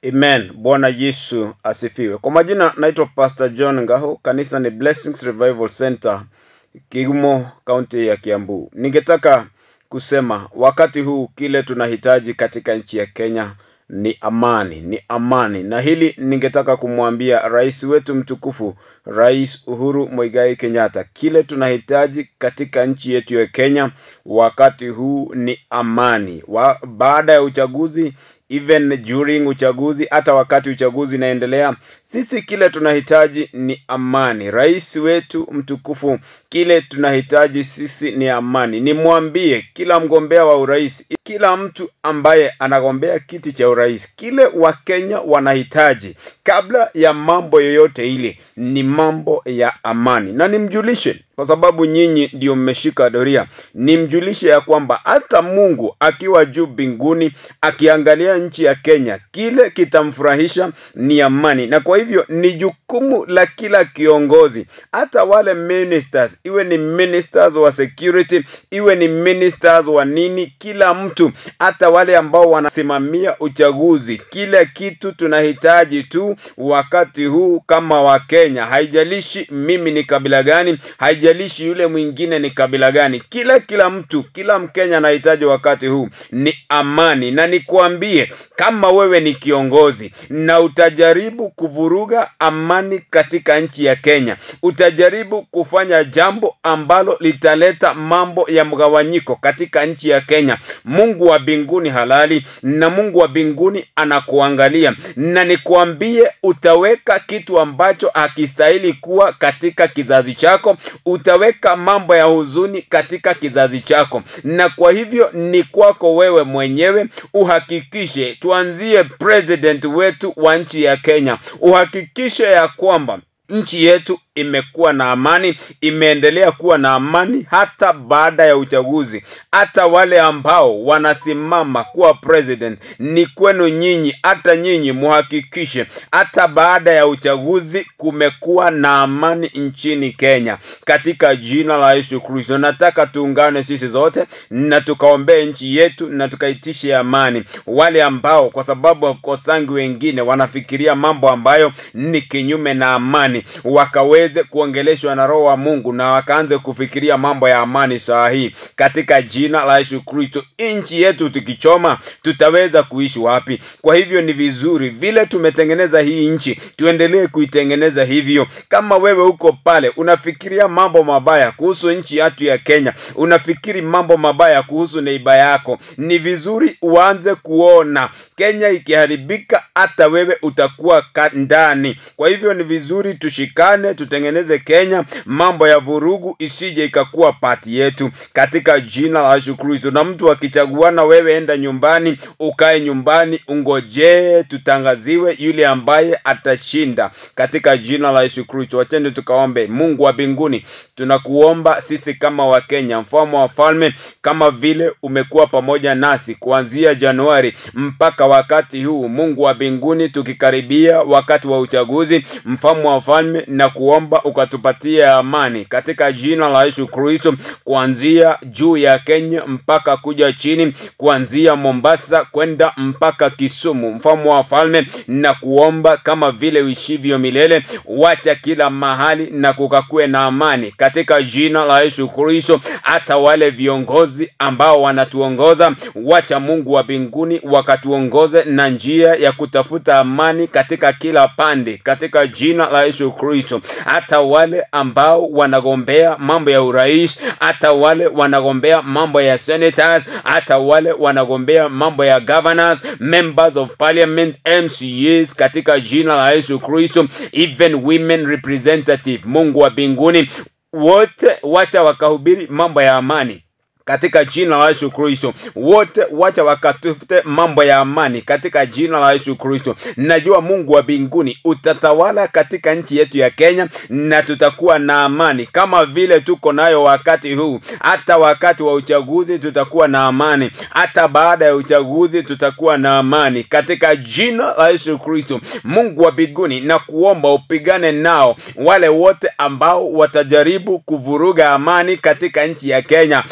Amen. Bwana Yesu asifiwe. Kwa majina naitwa Pastor John Ngaho, kanisa ni Blessings Revival Center, Kigumo, kaunti ya Kiambu. Ningetaka kusema wakati huu kile tunahitaji katika nchi ya Kenya ni amani, ni amani. Na hili ningetaka kumwambia rais wetu mtukufu, Rais Uhuru Muigai Kenyatta, kile tunahitaji katika nchi yetu ya Kenya wakati huu ni amani. Wa, baada ya uchaguzi even during uchaguzi, hata wakati uchaguzi inaendelea, sisi kile tunahitaji ni amani. Rais wetu mtukufu, kile tunahitaji sisi ni amani. Nimwambie kila mgombea wa urais, kila mtu ambaye anagombea kiti cha urais, kile Wakenya wanahitaji kabla ya mambo yoyote ile ni mambo ya amani, na nimjulishe kwa sababu nyinyi ndio mmeshika doria, nimjulishe ya kwamba hata Mungu akiwa juu mbinguni akiangalia nchi ya Kenya, kile kitamfurahisha ni amani, na kwa hivyo ni jukumu la kila kiongozi, hata wale ministers, iwe ni ministers wa security, iwe ni ministers wa nini, kila mtu, hata wale ambao wanasimamia uchaguzi, kile kitu tunahitaji tu wakati huu kama Wakenya, haijalishi mimi ni kabila gani, haijalishi yule mwingine ni kabila gani, kila kila mtu, kila Mkenya anahitaji wakati huu ni amani, na nikuambie kama wewe ni kiongozi na utajaribu kuvuruga amani katika nchi ya Kenya, utajaribu kufanya jambo ambalo litaleta mambo ya mgawanyiko katika nchi ya Kenya, Mungu wa mbinguni halali na Mungu wa mbinguni anakuangalia, na nikuambie utaweka kitu ambacho hakistahili kuwa katika kizazi chako, utaweka mambo ya huzuni katika kizazi chako, na kwa hivyo ni kwako wewe mwenyewe uhakikishe, tuanzie president wetu wa nchi ya Kenya, uhakikishe ya kwamba nchi yetu imekuwa na amani, imeendelea kuwa na amani hata baada ya uchaguzi. Hata wale ambao wanasimama kuwa president, ni kwenu nyinyi, hata nyinyi muhakikishe hata baada ya uchaguzi kumekuwa na amani nchini Kenya, katika jina la Yesu Kristo. Nataka tuungane sisi zote na tukaombee nchi yetu na tukaitishe amani. Wale ambao kwa sababu wakosangi wengine wanafikiria mambo ambayo ni kinyume na amani, wakawe waweze kuongeleshwa na Roho wa Mungu na wakaanze kufikiria mambo ya amani saa hii katika jina la Yesu Kristo. Nchi yetu tukichoma, tutaweza kuishi wapi? Kwa hivyo ni vizuri vile tumetengeneza hii nchi, tuendelee kuitengeneza hivyo. Kama wewe uko pale unafikiria mambo mabaya kuhusu nchi yetu ya Kenya, unafikiri mambo mabaya kuhusu neiba yako, ni vizuri uanze kuona Kenya ikiharibika, hata wewe utakuwa ndani. Kwa hivyo ni vizuri tushikane, tutengeneze Kenya, mambo ya vurugu isije ikakuwa pati yetu katika jina la Yesu Kristo. Na mtu akichaguana, wewe enda nyumbani, ukae nyumbani, ungojee tutangaziwe yule ambaye atashinda katika jina la Yesu Kristo. Wachende tukaombe. Mungu wa mbinguni, tunakuomba sisi kama Wakenya, mfalme wa falme, kama vile umekuwa pamoja nasi kuanzia Januari mpaka wakati huu. Mungu wa mbinguni, tukikaribia wakati wa uchaguzi, mfalme wa falme na kuomba ukatupatie amani katika jina la Yesu Kristo, kuanzia juu ya Kenya mpaka kuja chini, kuanzia Mombasa kwenda mpaka Kisumu. Mfalme wa falme, na kuomba kama vile uishivyo milele, wacha kila mahali na kukakuwe na amani katika jina la Yesu Kristo. Hata wale viongozi ambao wanatuongoza, wacha Mungu wa mbinguni wakatuongoze na njia ya kutafuta amani katika kila pande katika jina la Yesu Kristo hata wale ambao wanagombea mambo ya urais, hata wale wanagombea mambo ya senators, hata wale wanagombea mambo ya governors, members of parliament, MCAs, katika jina la Yesu Kristo, even women representative. Mungu wa mbinguni, wote wacha wakahubiri mambo ya amani katika jina la Yesu Kristo. Wote wacha wakatafute mambo ya amani katika jina la Yesu Kristo. Najua Mungu wa mbinguni utatawala katika nchi yetu ya Kenya na tutakuwa na amani kama vile tuko nayo wakati huu. Hata wakati wa uchaguzi tutakuwa na amani, hata baada ya uchaguzi tutakuwa na amani katika jina la Yesu Kristo. Mungu wa mbinguni, na kuomba upigane nao wale wote ambao watajaribu kuvuruga amani katika nchi ya Kenya. Hao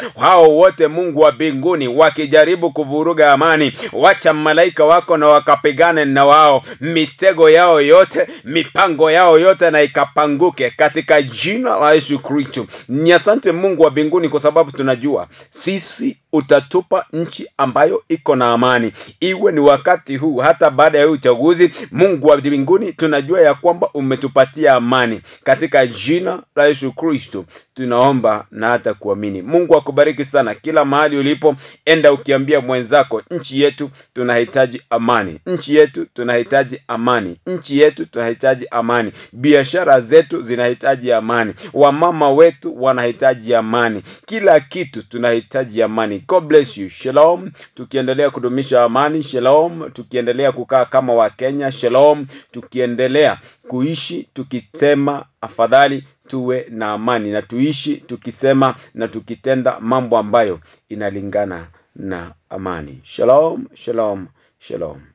wowote Mungu wa mbinguni wakijaribu kuvuruga amani, wacha malaika wako na wakapigane na wao, mitego yao yote, mipango yao yote na ikapanguke katika jina la Yesu Kristo. Ni asante Mungu wa mbinguni, kwa sababu tunajua sisi utatupa nchi ambayo iko na amani, iwe ni wakati huu hata baada ya huu uchaguzi. Mungu wa mbinguni, tunajua ya kwamba umetupatia amani katika jina la Yesu Kristo tunaomba na hata kuamini. Mungu akubariki sana kila mahali ulipo, enda ukiambia mwenzako, nchi yetu tunahitaji amani, nchi yetu tunahitaji amani, nchi yetu tunahitaji amani, biashara zetu zinahitaji amani, wamama wetu wanahitaji amani, kila kitu tunahitaji amani. God bless you. Shalom, tukiendelea kudumisha amani. Shalom, tukiendelea kukaa kama Wakenya. Shalom, tukiendelea kuishi tukisema afadhali tuwe na amani na tuishi tukisema na tukitenda mambo ambayo inalingana na amani. Shalom, shalom, shalom.